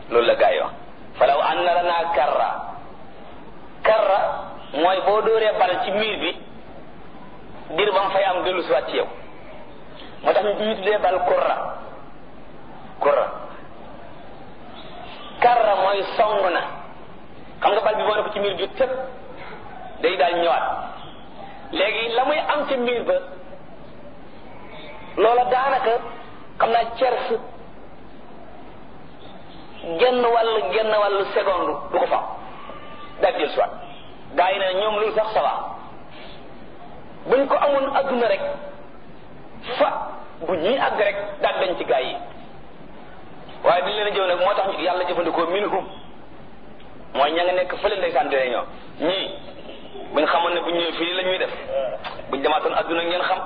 loolu la gaa yi wax falaw anna lana karra karra mooy boo dóoree bal ci miir bi dir ba nga fay am dellu siwaat ci yow moo tax ñu tuddee bal kurra kurra karra mooy song na xam nga bal bi boo ne ko ci miir bi tëb day daal ñëwaat léegi la muy am ca miir ba loola daanaka xam naa cers genn wàll genn wàllu seconde du ko fa daal jël soit gaa yi ne ñoom loolu sax ça va buñ ko amoon adduna rek fa bu ñuy àgg rek daal dañ ci gaa yi waaye bi leen a jëw nag moo tax yàlla jëfandikoo minhum mooy ña nga nekk fële ndeysaan dine ñoo ñii buñ xamoon ne buñ ñëwee fii la ñuy def buñ demaatoon adduna ngeen xam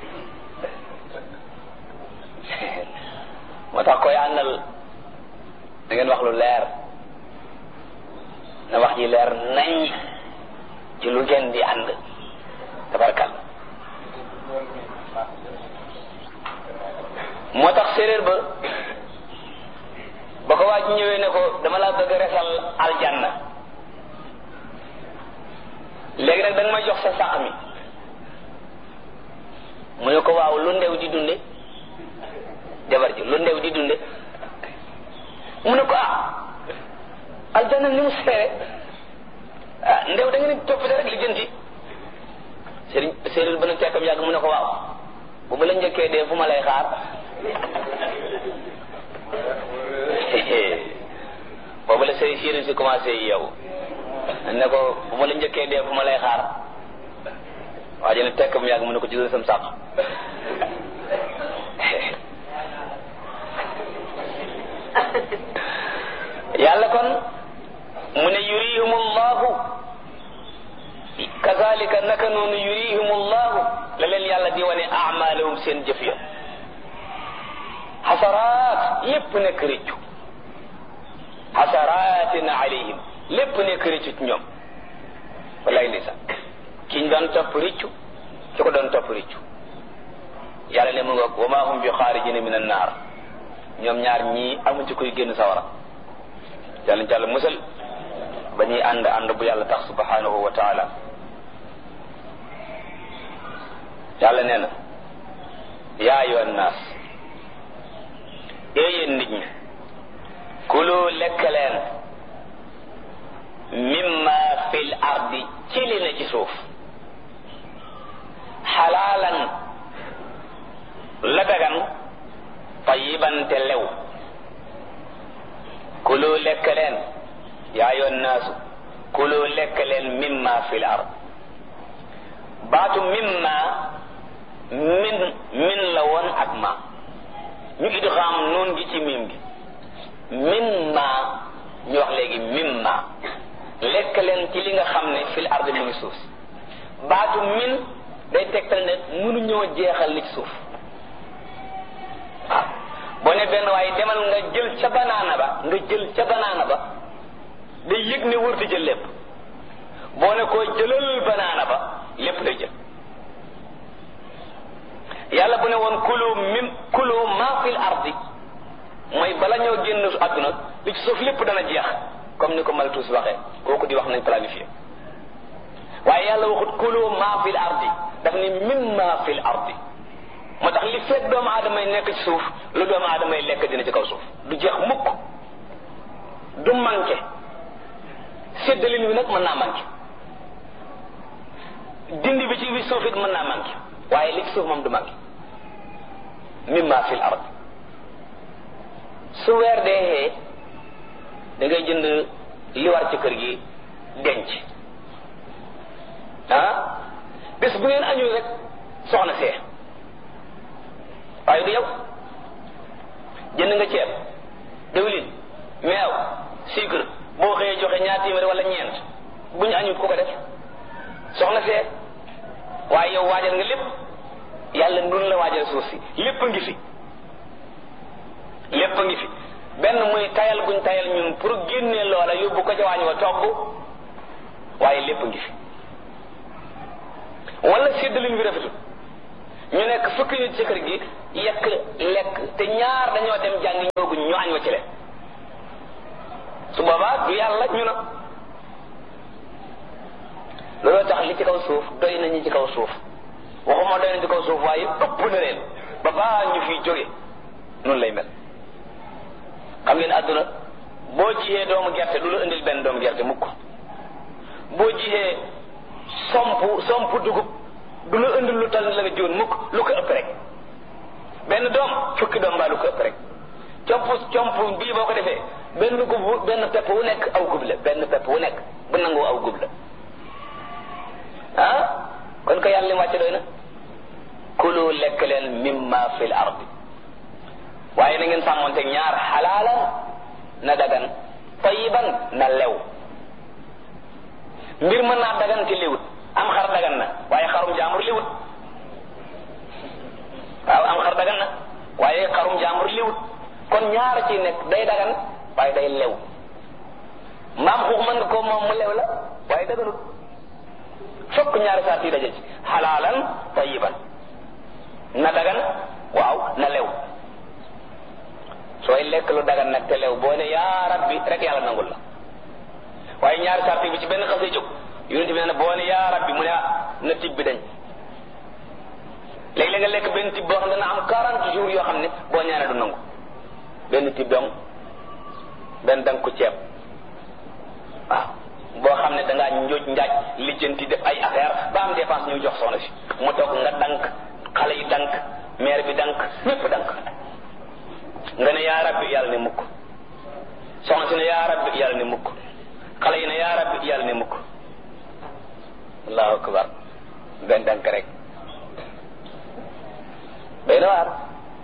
moo tax koy àndal da ngeen wax lu leer na wax ji leer nañ ci lu ngeen di ànd tabarkal moo tax séeréer ba ba ko waa ji ñëwee ne ko dama laa bëgg a resal aljanna léegi nag da nga may jox sa sàq mi mu ne ko waaw lu ndew di dunde jabar ji lu ndew di dunde mu ne ko ah aljanna ni mu seere ah ndew da nga ne toppite rek li jënti sëriñ séeréer ba nag tekkam yàgg mu ne ko waaw bu ma la njëkkee dee fu ma lay xaar boobu la sëriñ séeréer si commencé yi yow ne ko bu ma la njëkkee dee fu ma lay xaar waa ji ne tekkam yàgg mu ne ko jëlal sam sàq yàlla kon mu ne yurihum allahu kazalika naka noonu yurihum allahu la leen yàlla di wane amalahum seen jëf ya xasaraat lépp nekk rëccu xasaraatin alayhim lépp nekk rëccu ci ñoom wallaay ndeysaan kiñ doon topp rëccu ki ko doon topp rëccu yàlla ne mu nga wa ma hum bi xaarijina min annaar ñoom ñaar ñii amu ci koy génn sawara yàlla jàll musal ba ñuy ànd ànd bu yàlla tax subhanahu wa taala yàlla nee na yaa ayyuhan naas yéen nit ñi kulu lekk leen mimma fil ardi ci li na ci suuf xalaalan la dagan tayiban te lew kulu lekk leen yaa yoon naasu kulu lekk leen mimma fil ard baatu mimma min min la woon ak ma ñu idgham noon gi ci mim gi mimma ñu wax léegi mimma lekk leen ci li nga xam ne fil ard mu ngi suuf baatu min day tegtal ne mënuñoo jeexal li ci suuf waaw boo ne benn waaye demal nga jël ca banaana ba nga jël ca banaana ba day yëg ne wërti jël lépp boo ne koo jëlal banaana ba lépp day jël yàlla bu ne woon kulu mim kulu ma fil ardi mooy bala ñoo génn àdduna li ci suuf lépp dana jeex comme ni ko Malthus waxee kooku di wax nañ planifié waaye yàlla waxut kulu ma fil ardi daf ni mimma fil ardi moo tax li fekk doomu aadama yi nekk ci suuf lu doomu aadama yi lekk dina ci kaw suuf du jeex mukk du manqué séddalin wi nag mën naa manqué dindi bi ci bi suuf it mën naa manqué waaye li ci suuf moom du manqué mimma fil ard su weer dee da ngay jënd li war ci kër gi denc ah bés bu ngeen añul rek soxna see waaye du yow jënd nga ceeb diwlin meew sucre boo xëyee joxe ñaar téeméer wala ñeent bu ñu añut ku ko def soxna see waaye yow waajal nga lépp yàlla nun la waajal suuf si lépp a ngi fi lépp a ngi fi benn muy tayal guñ tayal ñun pour génnee loola yóbbu ko ca waañ wa togg waaye lépp a ngi fi wala séddalin bi rafetul ñu nekk fukki nit ci kër gi yekk lekk te ñaar dañoo dem jàng ñooguñ ñu añ wa ci leen boobaa du yàlla ñu na looloo tax li ci kaw suuf doy nañu ci kaw suuf waxuma doy na ci kaw suuf waaye ëpp na leen ba baa ñu fiy jóge noonu lay mel xam ngeen àdduna boo jiyee doomu gerte du la indil benn doomu gerte mukk boo jiyee somp somp dugub du la indil lu tal la nga jiwoon mukk lu ko ëpp rek benn doom fukki doom baa lu ko ëpp rek comp comp bii boo ko defee benn gub benn pepp wu nekk aw gub la benn pepp wu nekk bu nangoo aw gub la ah kon ko yàlla li wàcce doy na kulu lekk leen mimma fil ardi waaye na ngeen sàmmonte ñaar xalaalan na dagan tayiban na lew mbir mën naa dagan te liwut am xar dagan na waaye xarum jaambur liwut waaw am xar dagan na waaye xarum jaambur liwut kon ñaar ci nekk day dagan waaye day lew mbaam xuux mën nga ko moom mu lew la waaye daganut fokk ñaari saat yi daje ci xalaalan tayiban na dagan waaw na lew sooy lekk lu dagan nag te lew boo ne yaa rabbi rek yàlla nangul la waaye ñaari saat bi ci benn xasee jóg yonent bi nee na boo ne yaa rabbi mu ne na tib bi dañ léegi la nga lekk benn tib boo xam ne dana am 40 jours yoo xam ne boo ñaanee du nangu benn tib dong benn dang ko ceeb waaw boo xam ne dangaa njooj njaaj lijjanti def ay affaire ba am dépense ñu jox soxna si mu toog nga dank xale yi dank maire bi dank ñépp dank nga ne yaa rabbi yàlla ne mukk soxna si ne yaa rabbi yàlla ne mukk xale yi ne yaa rabbi yàlla ne mukk allahu akbar benn dank rek day na waar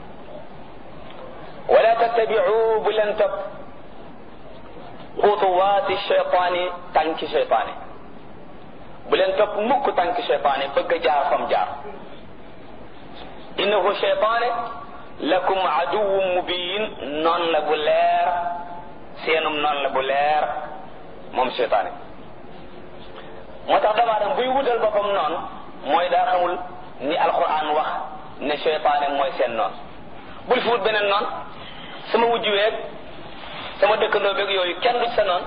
wala tattabiu bu leen topp xutuwaati cheytaani tànki cheytaani bu leen topp mukk tànki cheytaani bëgg a jaar fam jaar innahu cheytaane lakum aduwum mubin noon la bu leer seenum noon la bu leer moom cheytaane moo tax doomu aadama buy wutal boppam noonu mooy daa xamul ni alquran wax ne cheytaane mooy seen noon bul fi wut beneen noon sama wujj weeg sama dëkkandoo beeg yooyu kenn du ci sa noon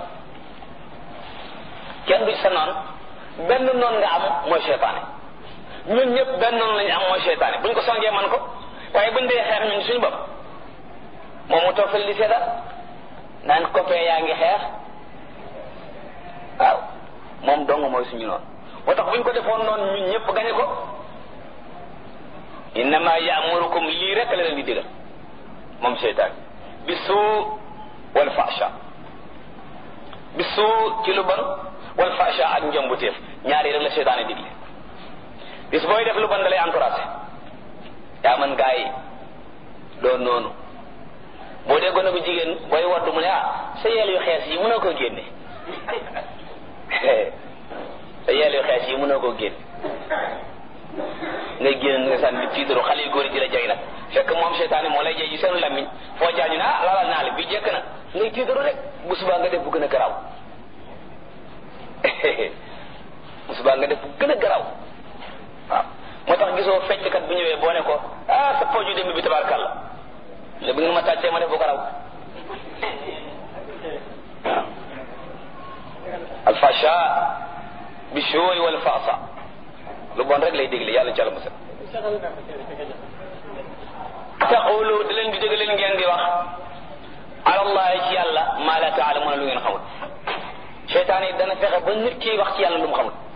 kenn du ci sa noon benn noon nga am mooy cheytaane ñun ñëpp benn noon lañu am mooy cheytaane buñ ko songee man ko waaye buñ dee xeex ñun suñu bopp moom mu toog fële di seetaan naan copain yaa ngi xeex waaw moom dong mooy suñu noonu moo tax buñ ko defoon noonu ñun ñëpp gañe ko innama yaamurukum lii rek la leen di digal moom seytaan bi suu wal fasha bi suu ci lu bon wal fasha ak njombuteef ñaari rek la seytaane digle bis booy def lu bon da lay encouragé yaa man gaa yi doon noonu boo dee gone bu jigéen booy waddu mu ne ah sa yeel yu xees yi mënoo koo génne sa yeel yu xees yi mënoo koo génne ngay génn nga sànni tiitaru xale yu góor yi di la jay nag fekk moom seytaane moo lay jay ci seenu lammiñ foo jaañu ne ah lalal naa la bi jekk na ngay tiitaru rek bu subaa nga def bu gën a garaaw bu subaa nga def bu gën a garaaw waaw moo tax gisoo fecckat bu ñëwee boo ne ko ah sa pooju démb bi tabarkàlla la bi nga ma tàccee ma def bu garaaw waaw alfasha bi shooy wal faasa lu bon rek lay dégle yàlla ci àlla musal taqulu da leen di dégg leen ngeen di wax alallahi ci yàlla maa la taalamuuna lu ngeen xamul seytaan yi dana fexe ba nit ki wax ci yàlla lu mu xamul